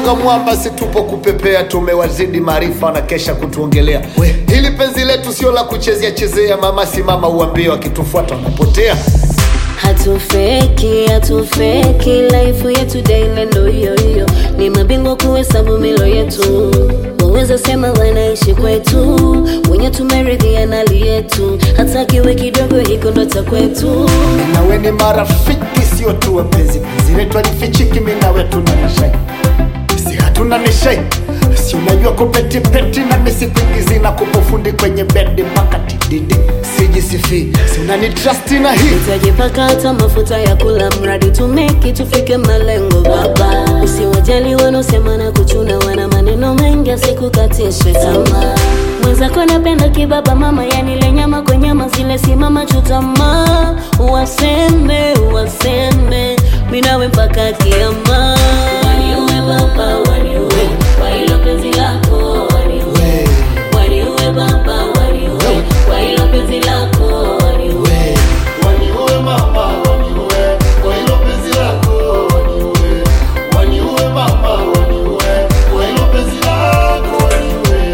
gonga mwamba, si tupo kupepea, tumewazidi maarifa na kesha kutuongelea. We, hili penzi letu sio la kuchezea chezea, mama simama uambie, wakitufuata wanapotea. Hatufeki, hatufeki, life yetu daily ndo hiyo hiyo, ni mabingwa kuhesabu milo yetu. Waweza sema wanaishi kwetu, wenye tumeridhia nali yetu, hata kiwe kidogo hiko ndo cha kwetu. nawe ni marafiki sio tu wapenzi penzi letu alifichiki mi nawe tuna nishai si hatuna nishai si unajua kupetipeti na misikuingizi na kupofundi kwenye bedi mpaka tididi sijisifi si unanitrasti na hii Tutajipaka hata mafuta ya kula, mradi tumeki tufike malengo baba. Usiwajali wanaosema na kuchuna, wana maneno mengi asikukatishe tamaa. Mwenzako napenda kibaba mama, yani le nyama kwa nyama zile simama chutama, waseme waseme, mi nawe mpaka kiama. Waniue baba, waniue kwa hilo penzi lako, waniue waniue baba, waniue kwa hilo penzi lako, waniue waniue mama waniue kwa hilo penzi lako waniue waniue mama waniue kwa hilo penzi lako waniue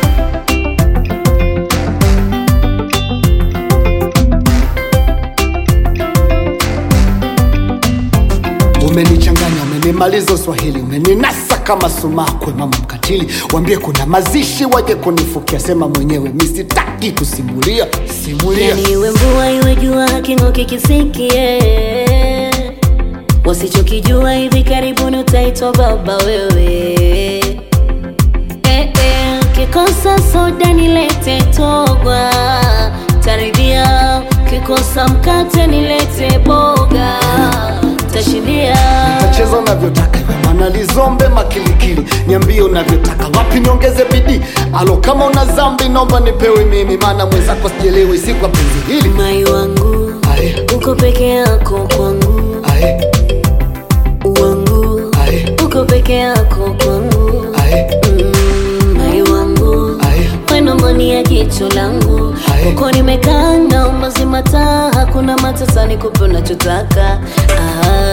umenichanganya umenimaliza uswahili umeninasa kama sumakwe mama mkatili wambie kuna mazishi waje kunifukia sema mwenyewe misitaki kusimulia simulia Yani iwe mvua iwe jua haking'oki kisikie wasichokijua hivi karibuni utaitwa baba wewe eh, eh, kikosa soda nilete togwa taridhia kikosa mkate nilete boga tashindia tacheza unavyotaka iwe manalizombe makilikili niambie unavyotaka wapi niongeze bidii alo kama una zambi naomba nipewe mimi maana mwenzako sijelewi si kwa penzi hili mai wangu Ae, uko peke yako kwangu ae, wangu ae, uko peke yako kwangu ae, Mm, mai wangu ae. weno mboni ya jicho langu Ae. uko nimekaa naomba zima taa hakuna matata nikupe unachotaka Ah.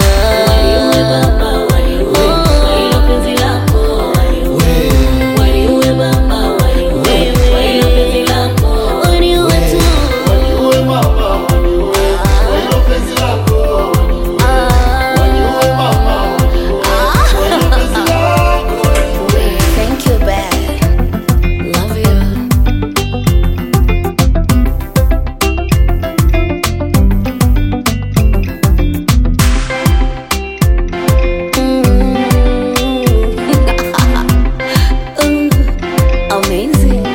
Oh. Waniue tu. Thank you, babe. Love you. Mm. Amazing.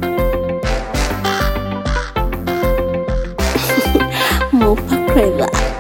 Mopa Craver.